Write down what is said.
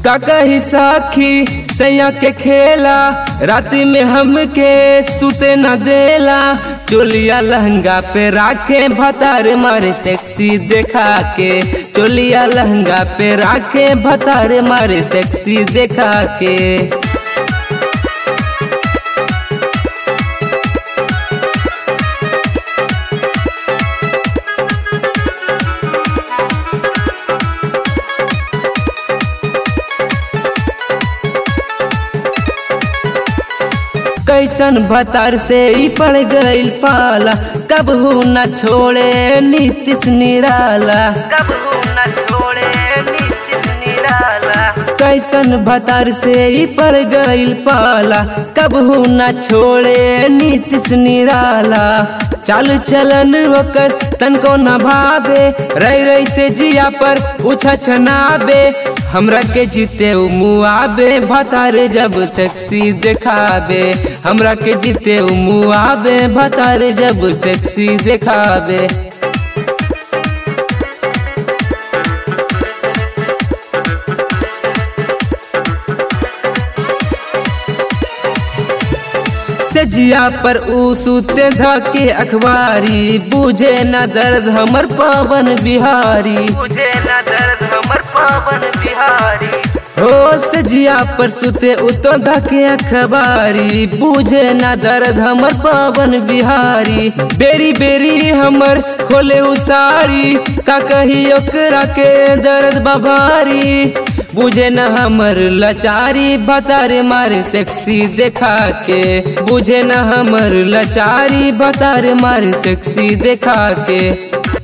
का कही साखी सैया के खेला राति में हमके सुते न देला चोलिया लहंगा पे राखे भतार मारे सेक्सी देखा के चोलिया लहंगा पे राखे भतार मारे सेक्सी देखा के कैसन भतार से ही पड़ गईल पाला कब हो न छोड़े नीतिश निराला कब हो न छोड़े नीतिश निराला कैसन भतार से ही पड़ गईल पाला कब हो न छोड़े नीतिश निराला चाल चलन ओकर तनको न भावे रही रही से जिया पर उछा छनाबे हमरा के जीते उ मुआबे भतारे जब सेक्सी देखाबे हमरा के जीते उ मुआबे भतारे जब सेक्सी देखाबे सजिया पर ऊ सूते धके अखबारी बुझे न दर्द हमर पवन बिहारी बुझे न दर्द हमर पवन बिहारी हो सजिया पर सुते उतो धके अखबारी बुझे न दर्द हमर पवन बिहारी बेरी बेरी हमर खोले उसारी का कही ओकरा के दर्द बभारी बुझे न हमर लचारी भतारे मारे सेक्सी देखा के बुझे न हमर लचारी भतारे मारे सेक्सी देखा के